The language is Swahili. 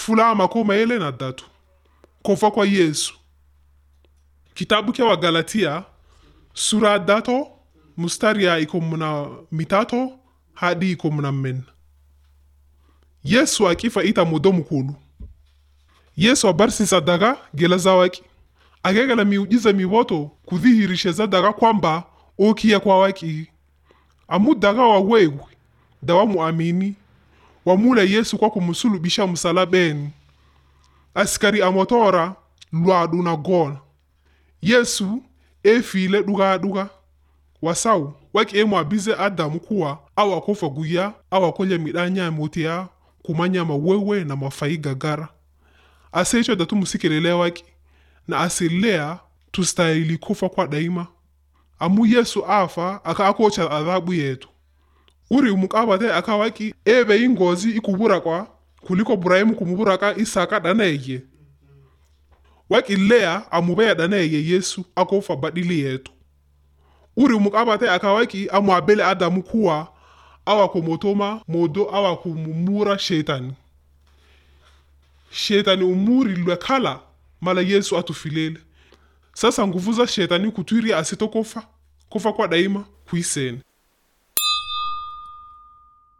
fula makumi maele na datu kufa kwa yesu kitabu kya wagalatia sura ya dato mustari ya ikomu na mitatu hadi ikomu na mmenna yesu akifa ita mudo mukulu yesu abarsisa daga gela zawaki akegela miujiza miwoto kudhihirisha daga kwamba okiya kwa waki amu daga wawewe dawa muamini wamula yesu kwa kumusulubisha msalabeni asikari amotora lwadu na gona yesu efile duga duga wasau waki emu abize adamu kuwa awakofa guya awakolya midanya motia kumanyama wewe na mafai gagara asecho datu musikelele waki na asilea tustahili kufa kwa daima amu yesu afa aka akocha adhabu yetu uri umukabate akawaki ebe ingozi ikubura kwa kuliko burahimu kumuburaka isaka daneye waki lea amubeya daneye yesu akofa badili yetu uri umukabate akawaki amuabele adamu kuwa awakomotoma modo awakumumura shetani shetani umuri lwekhala mala yesu atufilele sasa nguvu za shetani kutwiri asitokofa kufa kwa daima kuisene